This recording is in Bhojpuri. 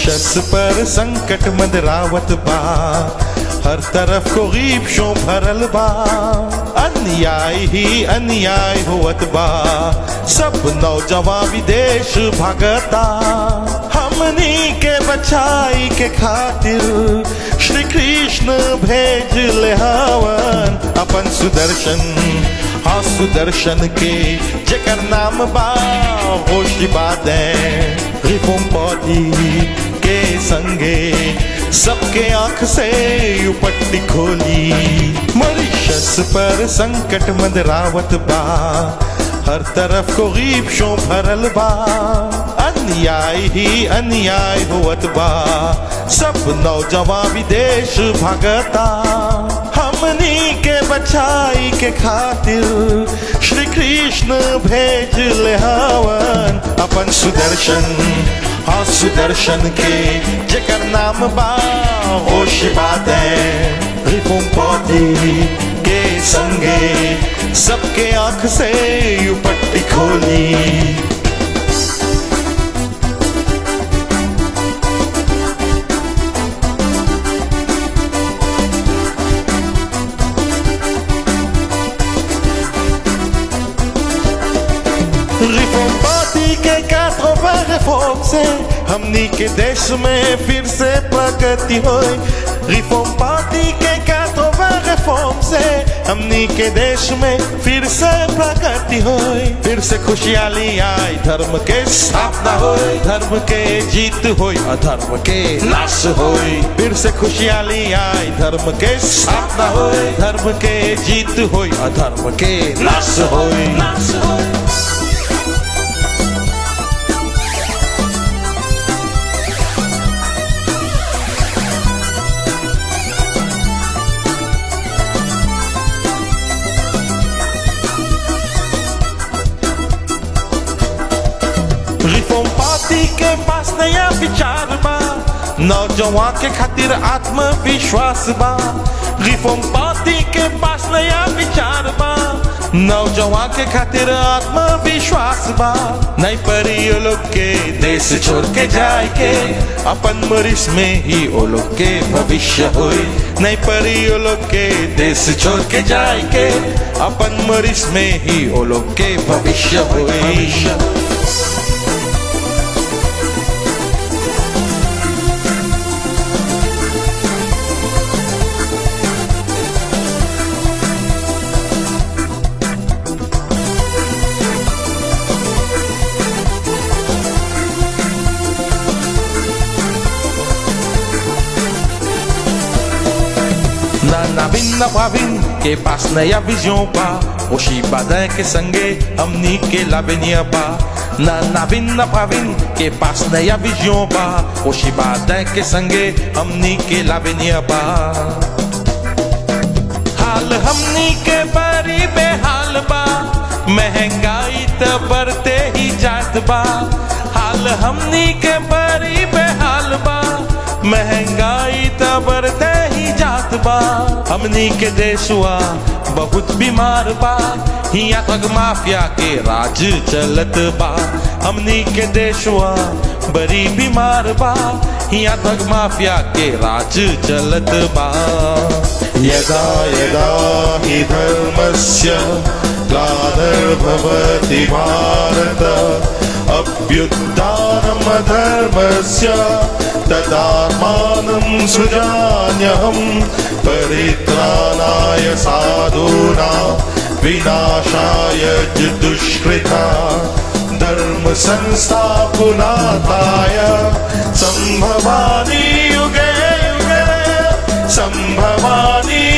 मॉरिशस पर संकट मंडरावत बा हर तरफ को गीबशों भरल बा अन्याय ही अन्याय होवत बा सब नौजवान विदेश भागता हमनी के बचाई के खातिर श्री कृष्ण भेज ले हवन अपन सुदर्शन हाँ सुदर्शन के जकर नाम बा होशी बादें रिफोम पौधी के संगे सबके आंख से उपट्टी खोली मॉरिशस पर संकट मंडरावत बा हर तरफ को गीबशों भरल बा अन्याय ही अन्याय होवत बा सब नौजवान विदेश भागता हमनी के बचाई के खातिर श्री कृष्ण भेज ले हवन अपन सुदर्शन हाँ सुदर्शन के जकर नाम बा होश बातें रिपुम पौधी के संगे सबके आंख से उपट्टी खोली रिफॉर्म पार्टी के काठों रिफॉर्म से हमनी के देश में फिर से प्रगति हो रिफॉर्म पार्टी के काठों रिफॉर्म से हमनी के देश में फिर से प्रगति हो फिर से खुशहाली आई धर्म के स्थापना हो धर्म के जीत हो अधर्म के नाश हो फिर से खुशहाली आई धर्म के स्थापना हो धर्म के जीत हो अधर्म के नाश हो नाश हो रिफॉर्म पार्टी के पास नया विचार बा नौजवान के खातिर आत्मविश्वास बा रिफॉर्म पार्टी के पास नया विचार बा नौजवान के खातिर आत्मविश्वास बा नहीं परी ओ लोग के देश छोड़ के जाए के अपन मरीज में ही ओ लोग के भविष्य होई नहीं परी ओ लोग के देश छोड़ के जाए के अपन मरीज में ही ओ लोग के भविष्य होई ना नाविन ना भाविन के पास नया विजयों बा ओशी बाधा के संगे हमनी के लावेनिया बा ना नाविन ना भाविन के पास नया विजयों बा ओशी बाधा के संगे हमनी के लावेनिया बा हाल हमनी के बड़ी बेहाल बा महंगाई त बढ़ते ही जात बा हाल हमनी के बड़ी बेहाल बा महंगाई त बढ़ते ही जात बा हमनी के देशवा बहुत बीमार बा हिया तक माफिया के राज चलत बा हमनी के देशवा बड़ी बीमार बा हिया तक माफिया के राज चलत बा यदा यदा हि धर्मस्य ग्लानिर्भवति भारत अभ्युत्थानमधर्मस्य तदात्मानं सृजाम्यहं परित्राणाय साधूना विनाशाय च दुष्कृता धर्म संस्थापनार्थाय सम्भवानि युगे युगे सम्भवानि